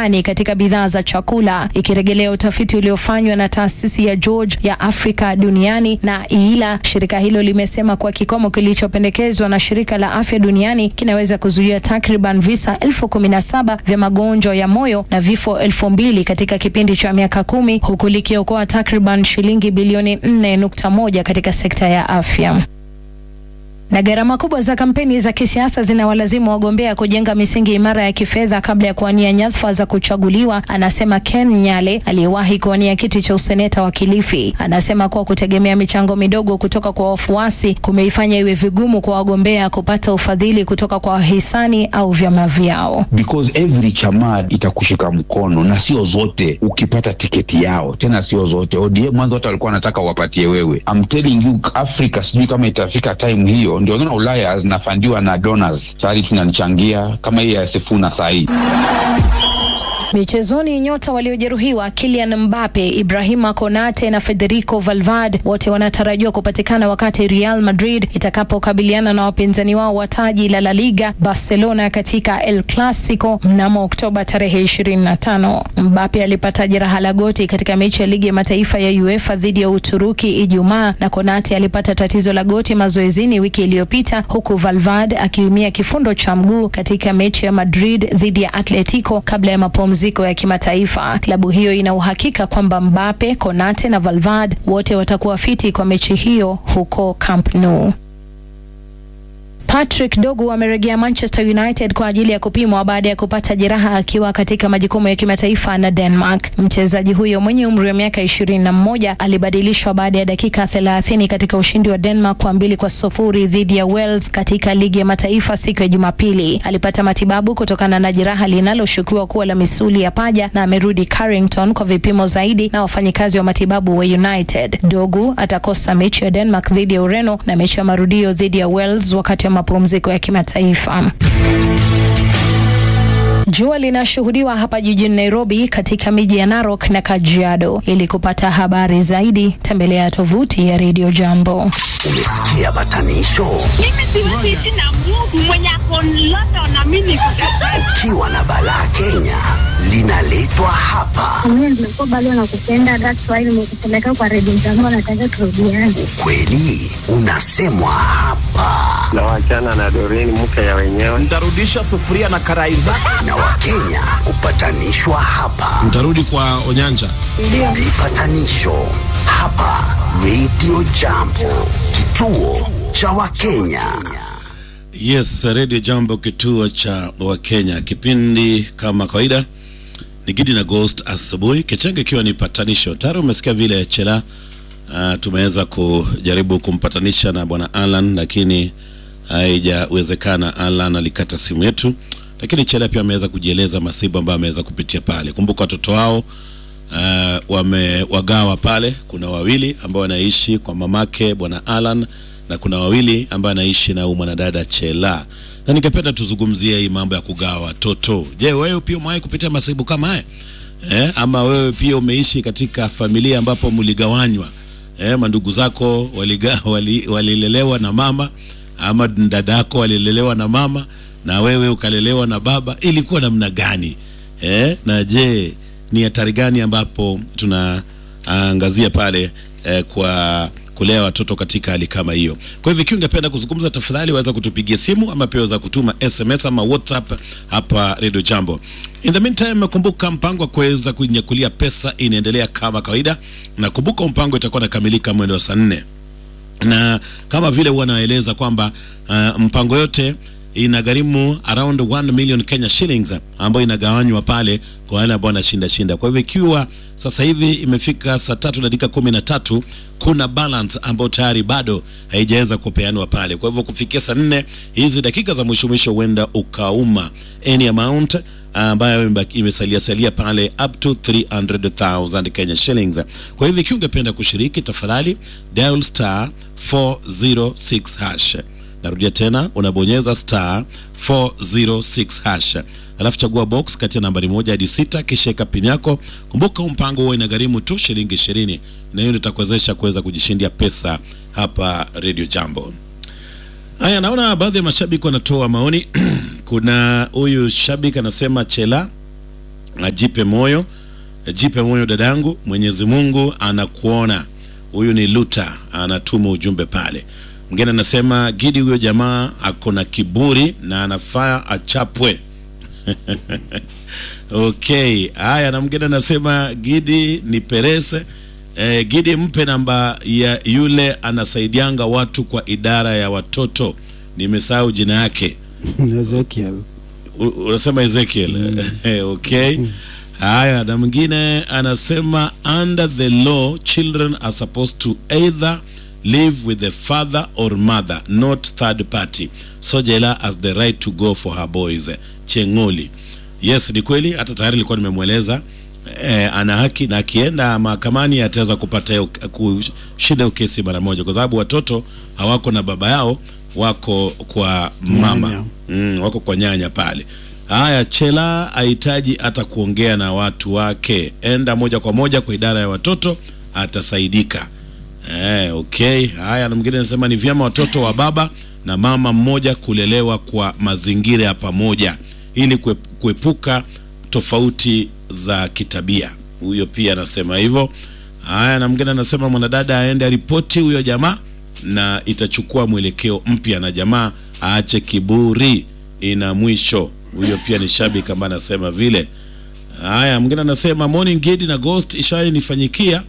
duniani katika bidhaa za chakula, ikirejelea utafiti uliofanywa na taasisi ya George ya Afrika duniani na IILA. Shirika hilo limesema kuwa kikomo kilichopendekezwa na shirika la afya duniani kinaweza kuzuia takriban visa elfu kumi na saba vya magonjwa ya moyo na vifo elfu mbili katika kipindi cha miaka kumi huku likiokoa takriban shilingi bilioni 4.1 katika sekta ya afya na gharama kubwa za kampeni za kisiasa zinawalazimu wagombea kujenga misingi imara ya kifedha kabla ya kuwania nyadhifa za kuchaguliwa, anasema Ken Nyale aliyewahi kuwania kiti cha useneta wa Kilifi. Anasema kuwa kutegemea michango midogo kutoka kwa wafuasi kumeifanya iwe vigumu kwa wagombea kupata ufadhili kutoka kwa wahisani au vyama vyao. because every chama itakushika mkono na sio zote ukipata tiketi yao tena sio zote ODM mwanzo hata walikuwa wanataka wapatie wewe I'm telling you Africa sijui kama itafika time hiyo ndio naona Ulaya zinafandiwa na donors tayari tunanichangia kama hii ya Sifuna sahii Michezoni, nyota waliojeruhiwa Kylian Mbappe, Ibrahima Konate na Federico Valverde wote wanatarajiwa kupatikana wakati Real Madrid itakapokabiliana na wapinzani wao wa taji la La Liga Barcelona katika El Clasico mnamo Oktoba tarehe 25. Mbappe alipata jeraha la goti katika mechi ya ligi ya mataifa ya UEFA dhidi ya Uturuki Ijumaa, na Konate alipata tatizo la goti mazoezini wiki iliyopita, huku Valverde akiumia kifundo cha mguu katika mechi ya Madrid dhidi ya Atletico kabla ya mapumziko ya kimataifa. Klabu hiyo ina uhakika kwamba Mbappe, Konate na Valverde wote watakuwa fiti kwa mechi hiyo huko Camp Nou. Patrick Dogu amerejea Manchester United kwa ajili ya kupimwa baada ya kupata jeraha akiwa katika majukumu ya kimataifa na Denmark. Mchezaji huyo mwenye umri wa miaka ishirini na mmoja alibadilishwa baada ya dakika thelathini katika ushindi wa Denmark kwa mbili kwa sufuri dhidi ya Wales katika ligi ya mataifa siku ya Jumapili. Alipata matibabu kutokana na jeraha linaloshukiwa kuwa la misuli ya paja na amerudi Carrington kwa vipimo zaidi na wafanyikazi wa matibabu wa United. Dogu atakosa mechi ya Denmark dhidi ya Ureno na mechi ya marudio dhidi ya Wales wakati wa mapumziko ya kimataifa. Jua linashuhudiwa hapa jijini Nairobi katika miji ya Narok na Kajiado. Ili kupata habari zaidi, tembelea tovuti ya Radio Jambo. Umesikia batanisho? Mimi siwezi ishi na Mungu mwenye ako London na mimi niko Kajiado. Ukiwa na balaa Kenya linaletwa hapa. Mimi nimekuwa bado nakupenda, that's why nimekupeleka kwa redio zangu, nataka turudiane. Ukweli unasemwa hapa, na wachana na Doreen mke ya wenyewe. Ntarudisha sufuria na karai zake. na Wakenya hupatanishwa hapa. Mtarudi kwa Onyanja. Vipatanisho hapa Radio Jambo, kituo cha Wakenya. Yes, Radio Jambo, kituo cha Wakenya. Kipindi kama kawaida ni Gidi na Ghost asubuhi, kitenge ikiwa ni patanisho. Tayari umesikia vile Chela uh, tumeweza kujaribu kumpatanisha na bwana Alan, lakini haijawezekana. Alan alikata simu yetu, lakini Chela pia ameweza kujieleza masiba ambayo ameweza kupitia pale. Kumbuka watoto wao uh, wamewagawa pale. Kuna wawili ambao wanaishi kwa mamake bwana Alan na kuna wawili ambao wanaishi na huyu mwanadada Chela, na ningependa tuzungumzie hii mambo ya kugawa watoto. Je, wewe pia umewahi kupitia masibu kama haya eh? Ama wewe pia umeishi katika familia ambapo mligawanywa eh? Mandugu zako waliga, wali, walilelewa na mama ama dadako walilelewa na mama na wewe ukalelewa na baba, ilikuwa namna gani eh? Na je ni hatari gani ambapo tunaangazia pale eh, kwa kulea watoto katika hali kama hiyo. Kwa hivyo ikiwa ungependa kuzungumza, tafadhali waweza kutupigia simu ama pia waweza kutuma SMS ama WhatsApp hapa Radio Jambo. In the meantime, kumbuka mpango wa kuweza kunyakulia pesa inaendelea kama kawaida, na kumbuka mpango itakuwa nakamilika mwendo wa saa nne na kama vile huwa naeleza kwamba uh, mpango yote inagharimu around 1 million Kenya shillings ambayo inagawanywa pale kwa wale ambao wanashinda shinda. Kwa hivyo ikiwa sasa hivi imefika saa tatu na dakika kumi na tatu kuna balance ambayo tayari bado haijaweza kupeanwa pale. Kwa hivyo kufikia saa nne hizi dakika za mwisho mwisho, huenda ukauma any amount ambayo imebaki- imesalia salia pale up to 300,000 Kenya shillings. Kwa hivyo ikiwa ungependa kushiriki, tafadhali dial star 406 hash. Narudia tena, unabonyeza star 406 hash, alafu chagua box kati ya nambari moja hadi sita, kisha eka pin yako. Kumbuka huu mpango huo inagharimu tu shilingi ishirini, na hiyo ndio itakuwezesha kuweza kujishindia pesa hapa Radio Jambo. Haya, naona baadhi ya mashabiki wanatoa maoni. Kuna huyu shabiki anasema Chela ajipe moyo, jipe moyo dadangu, Mwenyezi Mungu anakuona. Huyu ni Luta anatuma ujumbe pale. Mwingine anasema Gidi, huyo jamaa ako na kiburi na anafaa achapwe. Okay, haya, na mwingine anasema Gidi ni perese eh, Gidi mpe namba ya yule anasaidianga watu kwa idara ya watoto, nimesahau jina yake. Ezekiel. U- unasema Ezekiel okay. Haya, na mwingine anasema under the law children are supposed to either live with the father or mother not third party so Jela has the right to go for her boys Chengoli. Yes, ni kweli, hata tayari nilikuwa nimemweleza eh, ana haki na akienda mahakamani ataweza kupata hiyo- kushinda hiyo kesi mara moja, kwa sababu watoto hawako na baba yao, wako kwa mama Nyanya. mm, wako kwa nyanya pale. Haya, Chela hahitaji hata kuongea na watu wake, enda moja kwa moja kwa idara ya watoto, atasaidika. Eh, okay. Haya, na mwingine anasema ni vyema watoto wa baba na mama mmoja kulelewa kwa mazingira ya pamoja ili kue- kuepuka tofauti za kitabia. Huyo pia anasema hivyo. Haya, na mwingine anasema mwanadada aende aripoti huyo jamaa na itachukua mwelekeo mpya na jamaa aache kiburi, ina mwisho. Huyo pia ni shabiki ambaye anasema vile. Haya, mwingine anasema morning Gidi na Ghost ishanifanyikia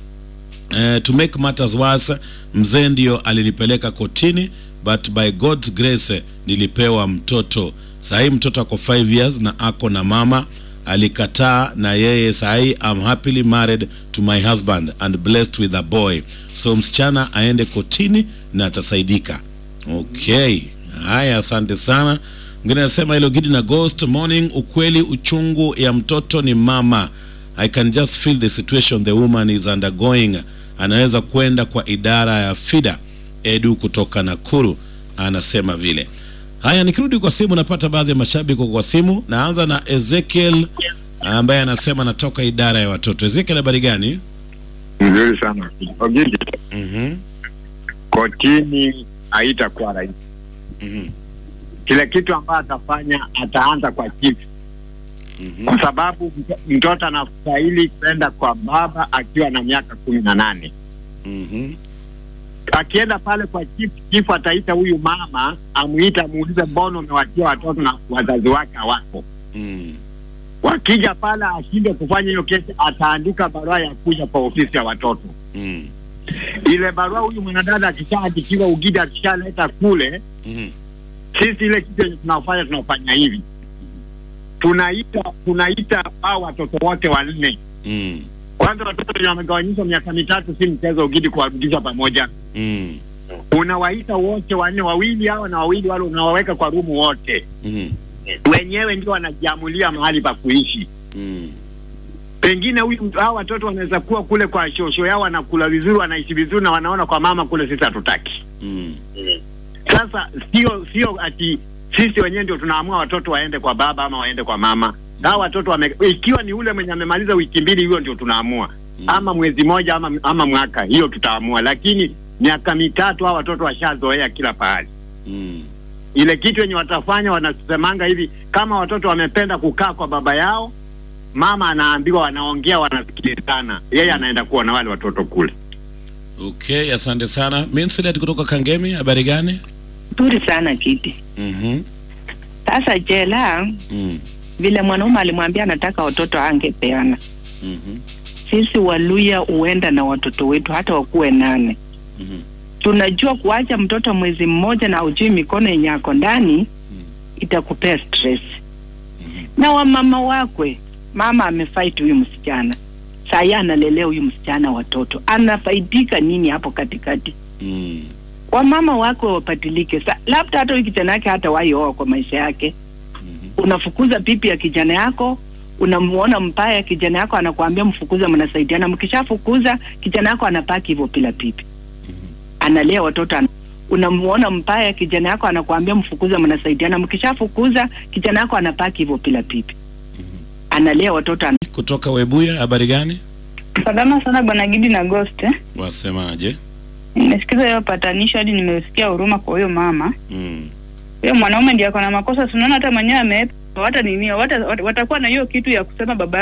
Uh, to make matters worse, mzee ndio alinipeleka kotini but by God's grace eh, nilipewa mtoto. Sahii mtoto ako 5 years na ako na mama alikataa, na yeye sahii I'm happily married to my husband and blessed with a boy, so msichana aende kotini na atasaidika. Okay, haya, asante sana. Mwingine anasema hilo Gidi na Ghost morning, ukweli uchungu ya mtoto ni mama I can just feel the situation the woman is undergoing. Anaweza kwenda kwa idara ya FIDA. Edu kutoka Nakuru anasema vile. Haya, nikirudi kwa simu, napata baadhi ya mashabiki kwa simu. Naanza na Ezekiel ambaye anasema anatoka idara ya watoto. Ezekiel, habari gani? Mzuri sana Ogidi, Mhm, kotini haitakuwa rahisi. mhm, Kile kitu ambayo atafanya ataanza kwa chifu, mhm, kwa sababu mto- mtoto anastahili kwenda kwa baba akiwa na miaka kumi na nane. mhm, Akienda pale kwa chifu, chifu ataita huyu mama, amuite, amuulize mbona umewatia watoto na wazazi wake hawako. mhm, Wakija pale ashinde kufanya hiyo kesi, ataandika barua ya kuja kwa ofisi ya watoto. mhm, Ile barua huyu mwanadada akishaandikiwa, Ugidi akishaleta kule mhm, sisi ile kitu yenye tunafanya tunafanya hivi tunaita tunaita hao watoto wote wanne mhm, kwanza watoto wenye wamegawanyishwa miaka mitatu si mchezo ugidi kuwarudisha pamoja mhm, unawaita wote wanne wawili hao na wawili wale unawaweka kwa rumu wote mhm, wenyewe ndio wanajiamulia mahali pa kuishi mhm, pengine huyu hao watoto wanaweza kuwa kule kwa shosho yao wanakula vizuri wanaishi vizuri na wanaona kwa mama kule sisi hatutaki mhm, Sasa sio sio ati sisi wenyewe ndio tunaamua watoto waende kwa baba ama waende kwa mama. Hao watoto wame, ikiwa ni ule mwenye amemaliza wiki mbili, hiyo ndio tunaamua, ama mwezi moja ama, ama mwaka, hiyo tutaamua. Lakini miaka mitatu hao watoto washazoea kila pahali. mhm, Ile kitu yenye watafanya wanasemanga hivi, kama watoto wamependa kukaa kwa baba yao, mama anaambiwa, wanaongea, wanasikilizana, yeye anaenda kuwa na wale watoto kule. Okay, asante sana. Minsilet kutoka Kangemi, habari gani? Nzuri sana kiti. Mhm, Sasa jela mhm, vile mwanaume alimwambia anataka watoto angepeana. mhm, Sisi Waluya huenda na watoto wetu hata wakuwe nane. mhm, Tunajua kuacha mtoto mwezi mmoja na ujui mikono yenye ako ndani itakupea stress. Na wamama wakwe, mama amefight huyu msichana, saa analelea huyu msichana watoto, anafaidika nini hapo katikati? mhm, wamama wako wapatilike. Sa, labda hata huyu kijana yake hata waioa kwa maisha yake. Unafukuza pipi ya kijana yako, unamuona mbaya kijana yako anakuambia mfukuze, mnasaidiana. Mkishafukuza kijana yako anapaki hivyo bila pipi, analea watoto ana unamuona mbaya kijana yako anakuambia mfukuze, mnasaidiana. Mkishafukuza kijana yako anapaki hivyo bila pipi, analea watoto ana kutoka Webuya, habari gani? Salama sana bwana Gidi na Ghost. eh. Wasemaje? Nimesikiza hiyo patanisho hadi nimesikia huruma kwa huyo mama. Mm. Huyo mwanaume ndiye ako na makosa, tunaona hata mwenyewe ame wata nini wata, watakuwa na hiyo kitu ya kusema baba